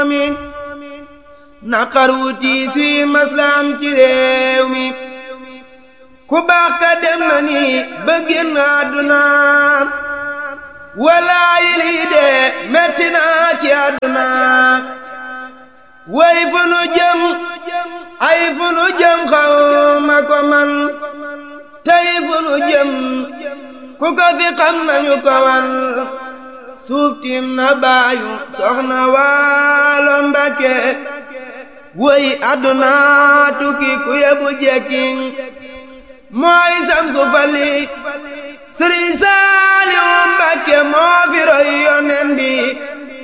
mi naqar wu tiis wi maslaam ci réew mi ku baax ka dem na ni ba génn àdduna walaayi lii de metti na ci àdduna way fu nu jëm ay fu nu jëm xaw ma ko man tey fu nu jëm ku ko fi xam nañu ko wan suuf tiim na baayu soxna waalo mbake woy àdduna tukki ku yebu jekki mooy samsu fali sëriñ Saaliw Mbàkke moo fi roy yonen bi